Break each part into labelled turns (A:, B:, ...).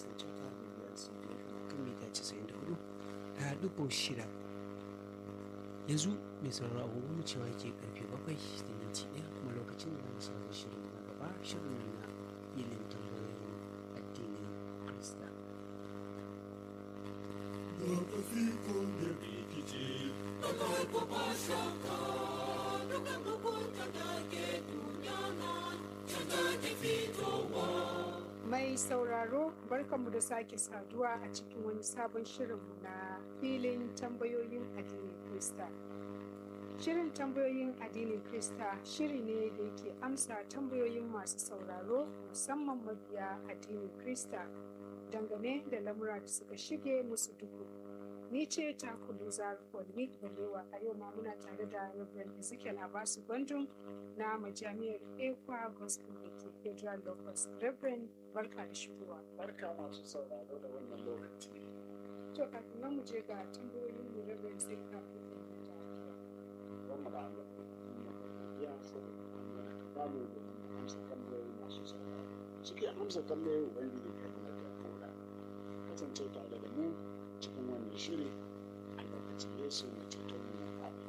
A: kasance ta da biyar su kan mita casa'in da hudu ta ɗigo shida yanzu mai sauraro agogo mu cewa ke karfe bakwai da minti ɗaya kuma lokacin da zamu samu shirin na gaba shirin nan na ilin tambayoyin addinin krista
B: Rafiki da rikici,
C: Bagai ko ba shakka, dukan hukunta da ke duniya nan, canza ke fitowa.
D: Mai sauraro barkanmu da sake saduwa a cikin wani sabon shirinmu na filin tambayoyin addinin Krista. Shirin tambayoyin addinin Krista shiri ne da yake amsa tambayoyin masu sauraro musamman mabiya addinin Krista dangane da lamura da suka shige musu duhu. Ni ce ta kudu Polnik Balewa a yau ma muna tare da Reverend Ezekiel Abasu Bandung na majami'ar Ekwa Gospel da ke Federal Locus. Reverend barka da shigowa.
B: barka masu sauraro da wannan lokaci.
D: To kafin nan mu je ga tambayoyin mu Reverend sai ka
B: Wannan da Allah. Ya saboda wannan ba mu da amsa tambayoyi masu sauraro. Suke amsa tambayoyi Ubangiji kai mana da kora. Kasance tare da mu cikin wannan shiri a lokacin Yesu mai ceton mu na faɗi.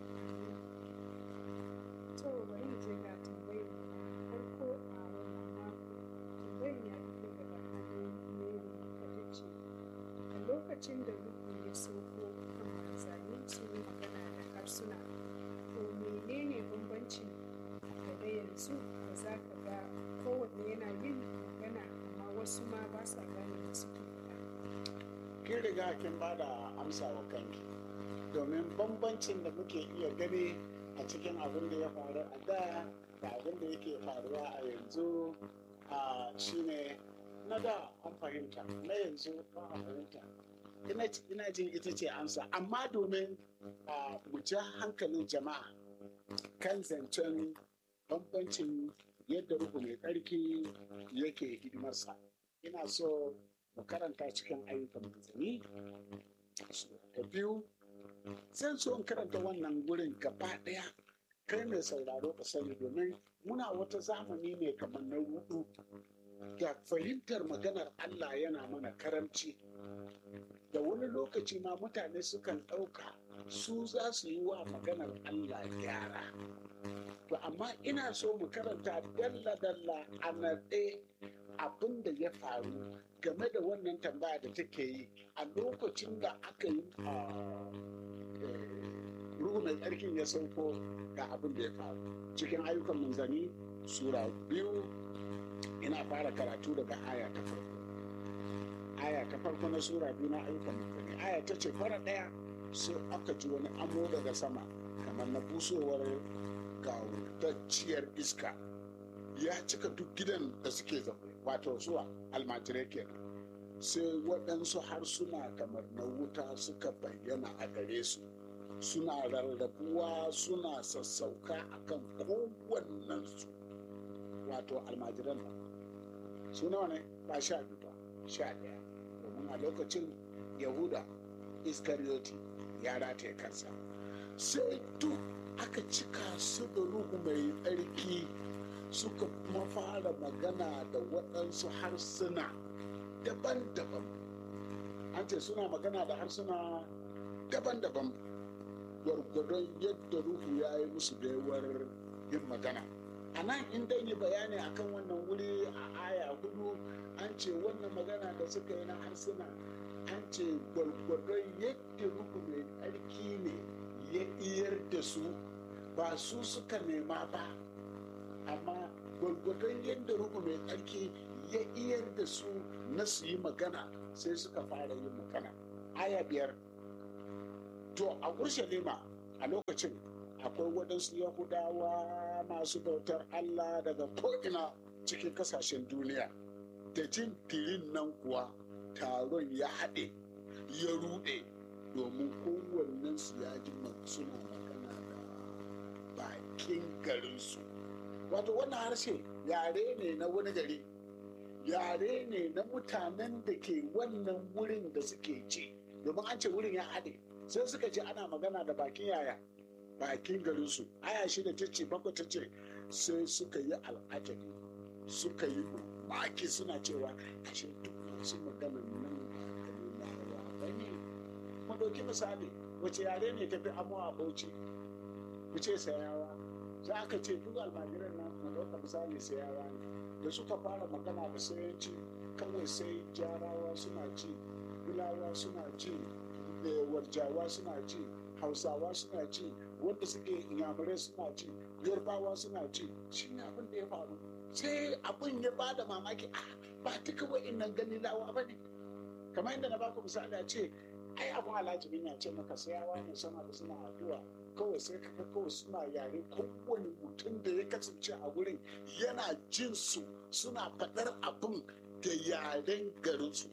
D: To bari mu je ga tambayar farko a wannan mako. Tambayar ya fito daga hannun Mary Kadice. A lokacin da Luku ya sauko kan manzanni sun yi magana da harsuna. To menene bambancin da yanzu da za ka ga kowanne yana yin magana amma wasu ma ba sa gane da suke faɗa.
B: kin riga kin ba da amsa wa kanki domin bambancin da muke iya gani a cikin abin da ya faru a da da abin da yake faruwa a yanzu a shine na da an fahimta na yanzu ba a fahimta ina ina jin ita ce amsa amma domin a mu ja hankalin jama'a kan zancen bambancin yadda ruhu mai tsarki yake hidimarsa ina so mu karanta cikin ayyukan manzanni da biyu zan so in karanta wannan gurin gaba ɗaya kai mai sauraro ka sani domin muna wata zamani ne kamar na hudu da fahimtar maganar Allah yana mana karamci da wani lokaci ma mutane sukan ɗauka su za su yi wa maganar Allah gyara to amma ina so mu karanta dalla-dalla a naɗe abin da ya faru game da wannan tambaya da take yi a lokacin da aka yi ruhu mai tsarkin ya sauko ga abin da ya faru cikin ayyukan manzanni sura biyu ina fara karatu daga aya ta farko aya ta farko na sura biyu na ayyukan manzanni aya ta ce fara ɗaya sai aka ji wani amo daga sama kamar na busowar gawurtacciyar iska ya cika duk gidan da suke zaune wato zuwa almajirai kenan sai waɗansu harsuna kamar na wuta suka bayyana a gare su suna rarrabuwa suna sassauka akan kowannensu wato almajiran nan su nawa ne ba sha biyu ba sha ɗaya domin a lokacin yahuda iskariyoti ya rataye kansa sai duk aka cika su da ruhu mai tsarki suka kuma fara magana da waɗansu harsuna daban-daban an ce suna magana da harsuna daban-daban gwargwadon yadda ruhu ya yi musu baiwar yin magana a nan in dan yi bayani akan wannan wuri a aya hudu an ce wannan magana da suka yi na harsuna an ce gwargwadon yadda ruhu mai tsarki ne ya iyar da su ba su suka nema ba amma gwargwadon yadda ruhu mai tsarki ya iyar da su na su yi magana sai suka fara yin magana aya biyar to a urshalima a lokacin akwai waɗansu yahudawa masu bautar allah daga ko'ina cikin kasashen duniya da jin tirin nan kuwa taron ya haɗe ya ruɗe domin kowannensu ya ji suna magana da bakin garinsu wato wannan harshe yare ne na wani gari yare ne na mutanen da ke wannan wurin da suke ci domin an ce wurin ya haɗe sai suka ce ana magana da bakin yaya bakin garinsu aya shida ta ce bakwai ta ce sai suka yi al'ajabi suka yi maki suna cewa ashe duk masu magana nan ba kalilawa ba ne mu ɗauki misali wace yare ne tafi amo a bauchi mu ce sayawa za aka ce duk almajiran nan mu ɗauka misali sayawa ne da suka fara magana da sayanci kawai sai jarawa suna ci bulawa suna ci da warjawa suna ci hausawa suna ci wanda suke inyamurai suna ci yarbawa suna ci shi ne abin da ya faru sai abin ya ba da mamaki ah ba duka wa'innan ganilawa ba ne kamar yadda na baku misali a ce ai abin alajibin ya ce maka sayawa ne sama da suna addu'a kawai sai ka ga kawai suna yare kowane mutum da ya kasance a wurin yana jin su suna faɗar abin da yaren garinsu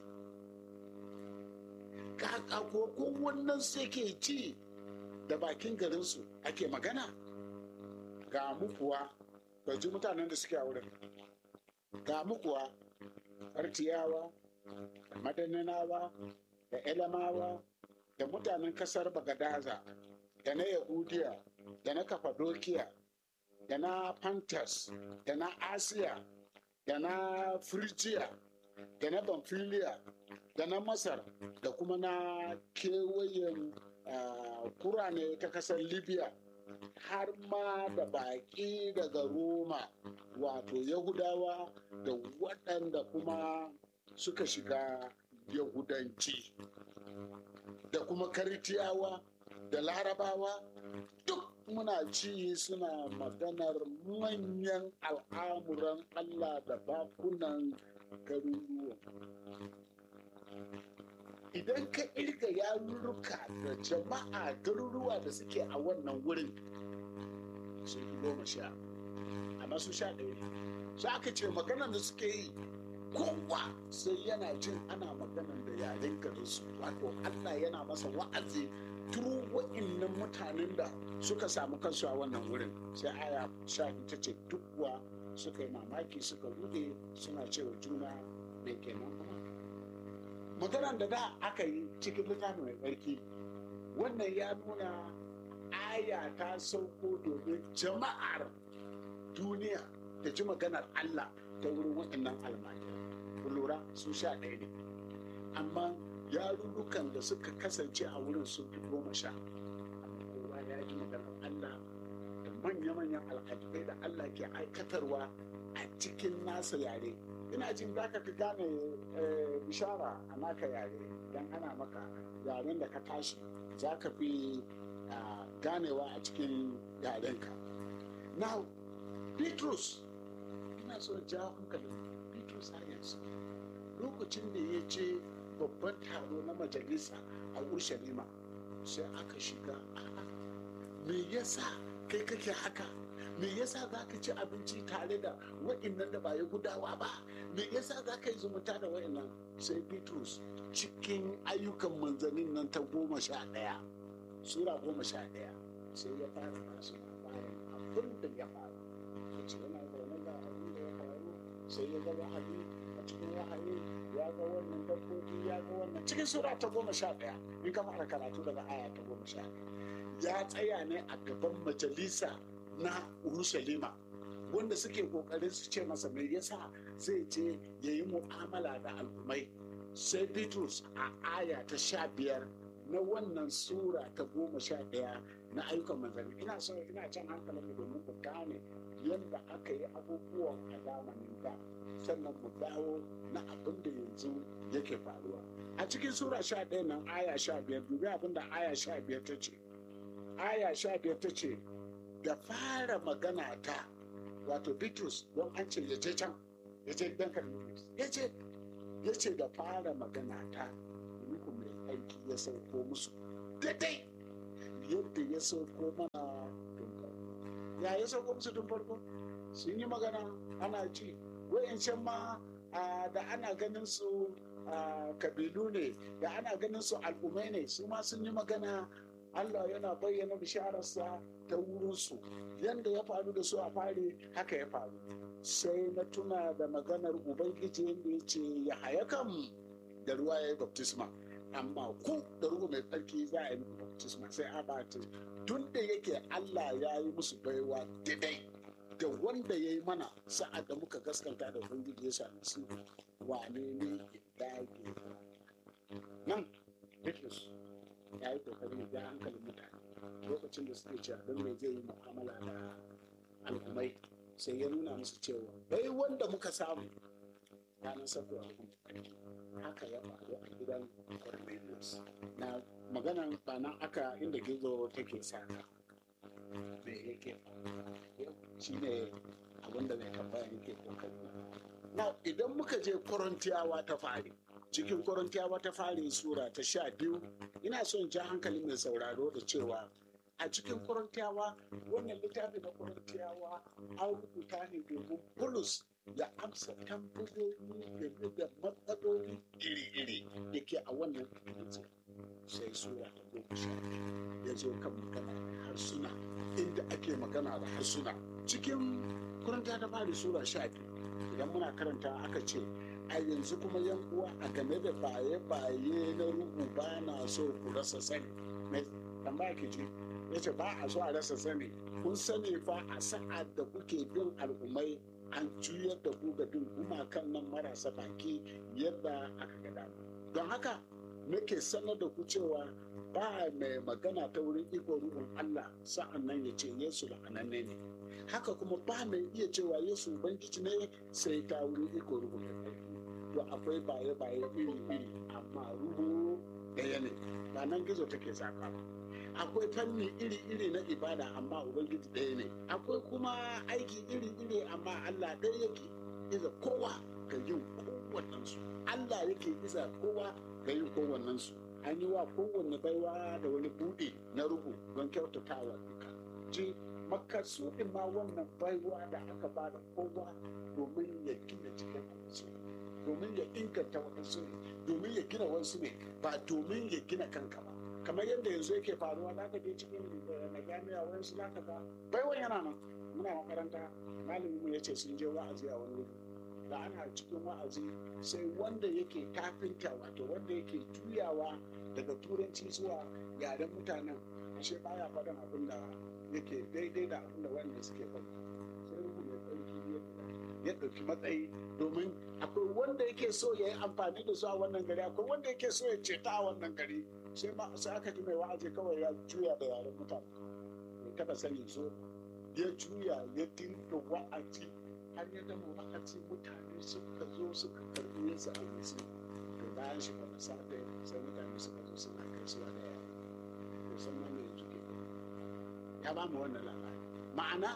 B: kaka ko wannan sai ke ci da bakin garinsu ake magana ga mu kuwa ba ji mutanen da suke a wurin ga mu kuwa artiyawa da madaninawa da elamawa da mutanen kasar bagadaza da na yahudiya da na kafadokiya da na pantas da na asiya da na firjiya da na bamfiliya da na masar da kuma na kewayen kurane ta kasar libya har ma da baƙi daga roma wato yahudawa da waɗanda kuma suka shiga yahudanci da kuma karitiyawa da larabawa duk muna ci suna maganar manyan al'amuran allah da bakunan garuruwa idan ka irga yarurruka da jama'a garuruwa da suke a wannan wurin sun fi goma sha amma su sha ɗaya ne su aka ce maganar da suke yi kowa sai yana jin ana maganar da yaren garinsu wato allah yana masa wa'azi turu wa'innan mutanen da suka samu kansu a wannan wurin sai aya sha ita ce duk kuwa suka yi mamaki suka rude suna cewa juna mai kenan kuma maganar da da aka yi cikin littafin mai tsarki wannan ya nuna aya ta sauko domin jama'ar duniya ta ji maganar Allah ta wurin waɗannan almajirai ku lura su sha ɗaya ne amma yarurrukan da suka kasance a wurin sun fi goma sha kowa ya ji maganar Allah da manya-manyan alƙalai da Allah ke aikatarwa a cikin nasa yare ina jin za ka fi gane bishara a naka yare don ana maka yaren da ka tashi za ka fi ganewa a cikin yarenka now petrus ina so ja hankalin petrus har yanzu lokacin da ya ce babban taro na majalisa a urshalima sai aka shiga me yasa kai kake haka me yasa za ka ci abinci tare da wa'innan da ba ya gudawa ba me yasa za ka yi zumunta da wa'innan sai bitrus cikin ayyukan manzannin nan ta goma sha ɗaya sura goma sha ɗaya sai ya fara masu labarin abin da ya faru ya ce yana zaune da abin da ya faru sai ya ga wahayi a cikin wahayi ya ga wannan dabbobi ya ga wannan cikin sura ta goma sha ɗaya in ka fara karatu daga aya ta goma sha ɗaya ya tsaya ne a gaban majalisa na Urushalima wanda suke kokarin su ce masa me yasa zai je ya yi mu'amala da al'ummai sai Bitrus a aya ta sha biyar na wannan sura ta goma sha ɗaya na ayyukan manzanni ina so ina can hankalin mu domin ku gane yadda aka yi abubuwan a zamanin da sannan mu dawo na abin da yanzu yake faruwa a cikin sura sha ɗaya nan aya sha biyar dubi abin da aya sha biyar ta ce aya sha biyar ta ce da fara magana ta wato Bitrus don an ce ya je can ya je dan Bitrus ya ce ya ce da fara magana ta ruhu mai aiki ya sauko musu daidai yadda ya sauko mana tun farko ya ya sauko musu tun farko sun yi magana ana ji wa'yancan ma da ana ganin su kabilu ne da ana ganin su al'ummai ne su ma sun yi magana Allah yana bayyana bishararsa ta wurinsu yadda ya faru da su a fari haka ya faru sai na tuna da maganar ubangiji yadda ya ce ya haya kan da ruwa ya yi baptisma amma ku da ruwa mai tsarki za a yi baptisma sai a bata tun da yake Allah ya yi musu baiwa daidai da wanda ya yi mana sa'ad da muka gaskanta da ubangiji ya sami su wane ne ya dage nan Bitrus ya yi kokarin ya hankalin mutane lokacin da suke cewa don me zai yi mu'amala da al'ummai sai ya nuna musu cewa bai wanda muka samu ranar sabuwar haka ya faru a gidan Cornelius na maganan ba nan aka inda gizo take saka me yake shi ne abinda mai tambaya yake kokari na idan muka je korintiyawa ta fari cikin korintiyawa ta fari sura ta sha biyu ina son ja hankali mai sauraro da cewa a cikin korintiyawa wannan littafi na korintiyawa an rubuta ne domin bulus ya amsa tambayoyi game da matsaloli iri-iri da ke a wannan ikilisi sai sura ta goma sha ya zo kan magana da harsuna inda ake magana da harsuna cikin kuranta ta fari sura sha biyu idan muna karanta aka ce a yanzu kuma yan uwa a game da baye-baye na ruhu ba na so ku rasa sani mai tambaya ke ce ya ce ba a so a rasa sani kun sani fa a sa'ad da kuke bin al'ummai an juyar da ku ga bin gumakan nan marasa baki yadda aka gada don haka nake sanar da ku cewa ba mai magana ta wurin iko ruhun Allah sa'an nan ya ce Yesu la'ananne ne haka kuma ba mai iya cewa Yesu ubangiji ne sai ta wurin iko ruhun Allah to akwai baye-baye iri-iri amma ruhu ɗaya ne ba nan gizo take zaka ba akwai fanni iri-iri na ibada amma ubangiji ɗaya ne akwai kuma aiki iri-iri amma allah ɗaya yake iza kowa ga yin kowannensu allah yake iza kowa ga yin kowannensu an yi wa kowanne baiwa da wani buɗe na ruhu don kyautatawa duka ji makasudin ma wannan baiwa da aka ba da kowa domin ya gina cikin wasu domin ya inganta wasu ne domin ya gina wasu ne ba domin ya gina kanka ba kamar yadda yanzu yake faruwa za ka je cikin na jami'a wani su zaka ga baiwan yana nan muna makaranta malamin mu yace sun je wa'azi a wani wuri da ana cikin wa'azi sai wanda yake tafinta wato wanda yake juyawa daga turanci zuwa yaren mutanen ashe baya faɗin abin da yake daidai da abin da wanda suke faɗi sai ruhu mai tsarki ya ɗauki matsayi domin akwai wanda yake so ya yi amfani da su a wannan gari akwai wanda yake so ya ceta a wannan gari sai ma sai aka ji mai wa'azi kawai ya juya da yaren mutane bai taba sani so ya juya ya dinga wa'azi har ya gama wa'azi mutane suka zo suka karbi yin sa almasi to bayan shi wani safe sai mutane suka zo suna gaisuwa da yare to san ma me yanzu ke ya ba mu wannan labari ma'ana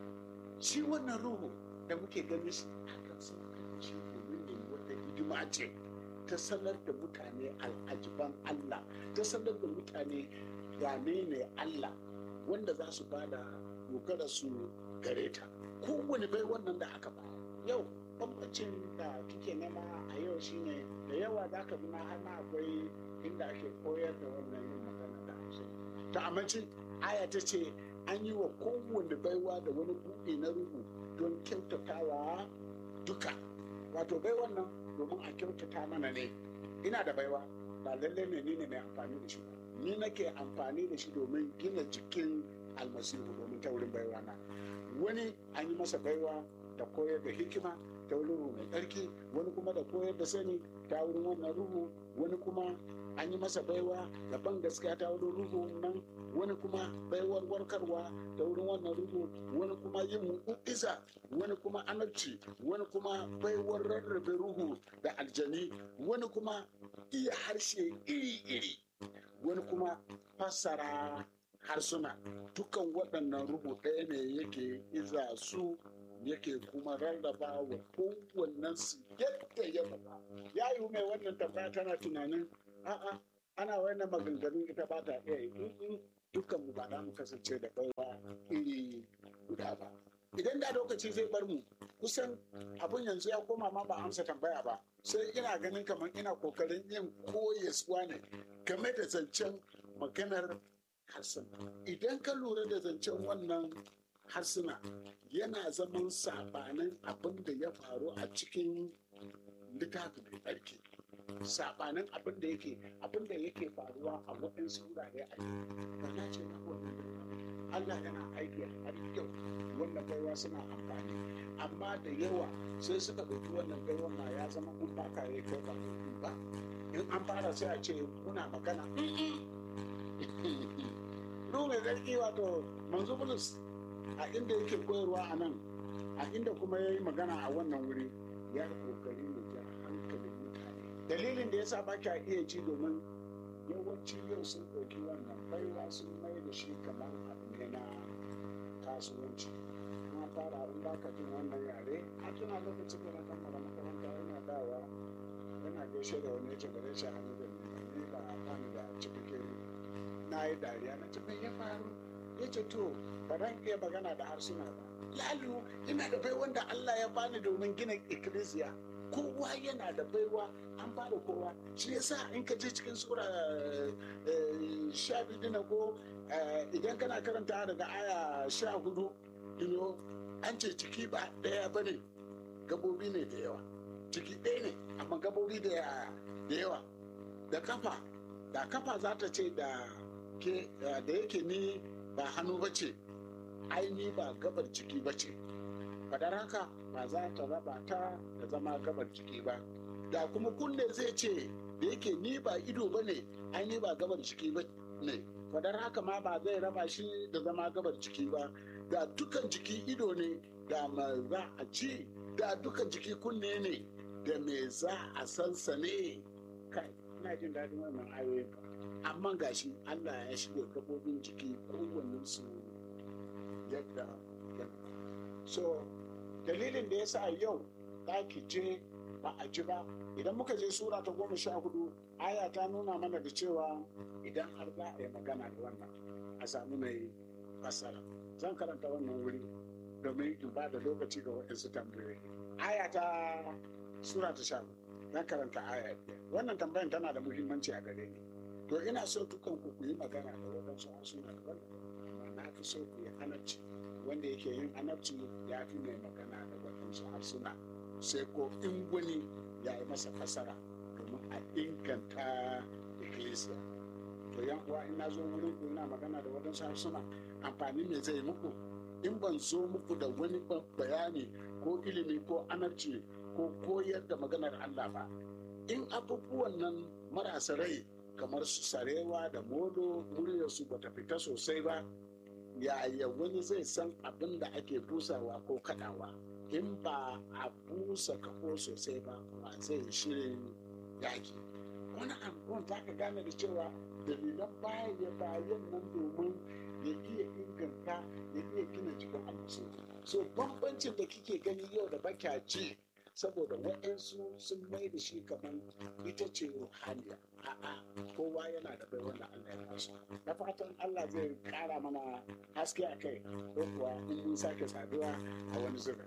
B: shi wannan ruhu da muke ganin shi akan sun kai shi domin ne wata hidima ce ta sanar da mutane al'ajiban Allah ta sanar da mutane wane ne Allah wanda za su bada dogara su gare ta kowane bai wannan da aka ba yau bambancin da kike nema a yau shine da yawa za ka na har ma akwai inda ake koyar da wannan yin magana da hausa ta amince aya ta ce an yi wa kowane baiwa da wani buɗe na ruhu don kyautatawa duka wato bai wannan domin a kyautata mana ne ina da baiwa ba lallai ne ni ne mai amfani da shi ba ni nake amfani da shi domin gina jikin almasihu domin ta wurin baiwa na wani an yi masa baiwa da koyar da hikima ta wurin ruhu mai tsarki wani kuma da koyar da sani ta wurin wannan ruhu wani kuma an yi masa baiwa da ban gaskiya ta wurin ruhu nan wani kuma baiwar warkarwa ta wurin wannan ruhu wani kuma yin mu'iza wani kuma anarci wani kuma baiwar rarrabe ruhu da aljani wani kuma iya harshe iri-iri wani kuma fassara harsuna dukan waɗannan ruhu ɗaya ne yake iza su yake kuma rarraba wa kowannen su yadda ya faɗa ya yi mai wannan tambaya tana tunanin a'a ana wannan maganganun ita ba ta iya yi dukkan mu ba za mu kasance da baiwa iri guda ba idan da lokaci zai bar mu kusan abun yanzu ya koma ma ba amsa tambaya ba sai ina ganin kamar ina kokarin yin koyaswa ne game da zancen maganar harsuna idan ka lura da zancen wannan harsuna yana zaman sabanin abin da ya faru a cikin littafi mai tsarki sabanin abin da yake abin da yake faruwa a waɗansu wurare a ba na ce na wannan Allah yana aiki har yau wannan baiwa suna amfani amma da yawa sai suka ɗauki wannan baiwa ma ya zama mun ba ka yi kai ba ba in an fara sai a ce muna magana ruhu mai zarki wato manzo bulus a inda yake koyarwa a nan a inda kuma ya yi magana a wannan wuri ya yi kokari ne ja hankalin mutane dalilin da ya sa ba kya iya ji domin yawanci yau sun ɗauki wannan baiwa sun mai da shi kamar abu ne na kasuwanci na fara in ba ka jin wannan yare a tuna lokacin da na kammala makaranta yana dawa yana gaishe da wani yace bare shi hannu da ni ni ba ba ni da cikakken na yi dariya na ce me ya faru ya ce to ba zan iya magana da harsuna ba lalu ina da bai wanda Allah ya bani domin gina ikkilisiya kowa yana da baiwa an ba da kowa shi yasa in ka je cikin sura eh, sha biyu dina ko eh, idan kana karanta daga aya sha hudu ino an ce ciki ba ɗaya ba ne gabobi ne da yawa ciki ɗaya ne amma gabobi da da yawa da kafa da kafa za ta ce da ke da yake ni ba hannu ba ce aini ba gabar ciki ba ce fadar haka ba za ta raba ta da zama gabar ciki ba da kuma kunne zai ce da yake ni ba ido ba ne aini ba gabar ciki ba ne fadar haka ma ba zai raba shi da zama gabar ciki ba da dukan jiki ido ne da ma za a ci da dukan jiki kunne ne da me za a sansane kai ina jin daɗin wannan ayoyin amma gashi Allah ya shirya gabobin jiki kowannen su yadda ya so dalilin da ya sa yau ɗaki je ba a ji ba idan muka je sura ta goma sha hudu aya ta nuna mana da cewa idan har za a yi magana da wannan a sami mai fassara zan karanta wannan wuri domin in ba da lokaci ga waɗansu tambayoyi aya ta sura ta sha hudu zan karanta aya biyar wannan tambayan tana da muhimmanci a gare ni to ina so dukan ku ku yi magana da waɗansu harsuna daban amma na fi so ku yi anabci wanda yake yin anabci ya fi mai magana da waɗansu harsuna sai ko in wani ya yi masa fasara domin a inganta ikkilisiya to yan uwa in na zo wurin ku ina magana da waɗansu harsuna amfani me zai muku in ban zo muku da wani bayani ko ilimi ko anabci ko koyar da maganar Allah ba in abubuwan nan marasa rai kamar su sarewa da modo muryarsu bata fita sosai ba yaya wani zai san abin da ake busawa ko kadawa in ba a busa kafo sosai ba ba zai shirin yaki wani abubuwan za ka gane da cewa dalilan baya bayan nan domin ya iya inganta ya iya gina jikin almasu so bambancin da kike gani yau da baka ji saboda waɗansu sun mai da shi kamar ita ce ruhaniya a'a kowa yana da bai wanda Allah ya basu na fatan Allah zai kara mana haske a kai ko kuwa in mun sake saduwa a wani zubin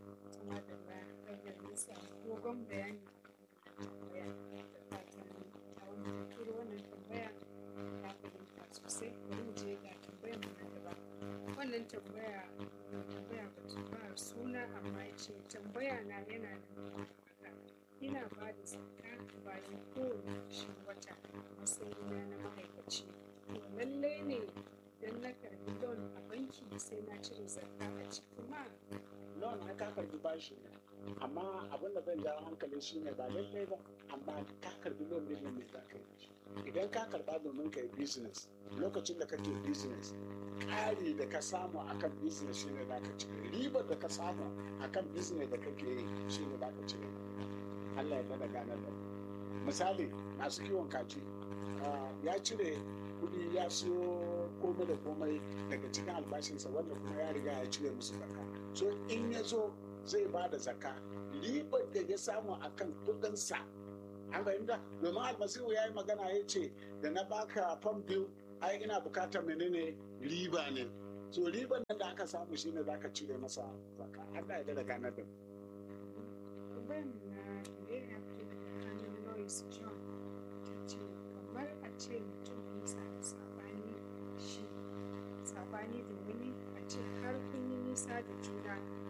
D: dogon bayani tambaya da fatan ta wani turo wannan tambaya ta fahimta sosai bari mu je ga tambayar mu na gaba wannan tambaya tambaya ba ta ba suna amma ya ce tambaya na yana da haka ina ba da zakka bayan kowane ƙarshen wata a matsayina na ma'aikaci to lallai ne idan na karbi loan a banki sai na cire zakka a ciki ma
B: loan na ka karbi bashi ne amma abin da zan jawo hankali shi ne ba lallai ba amma ka karbi loan ne mai za ka yi idan ka karba domin ka yi business lokacin da kake business ƙari da ka samu akan business shi ne za ka cire ribar da ka samu akan business da kake yi shi ne za ka cire Allah ya bada ganar da misali masu kiwon kaji ya cire kudi ya siyo komai da komai daga cikin albashinsa wanda kuma ya riga ya cire musu zakka so in ya zo zai ba da zakka ribar da ya samu akan kudinsa an fahimta domin almasihu ya yi magana ya ce da na baka fam biyu ai ina bukatar menene riba ne so riban nan da aka samu shine zaka cire masa zakka Allah ya da ganar da mu
D: tambayar mu na da ya fito daga hannun Lois John ta ce kamar a ce mutum ya samu sabani da shi sabani da wani a ce har kun yi nisa da juna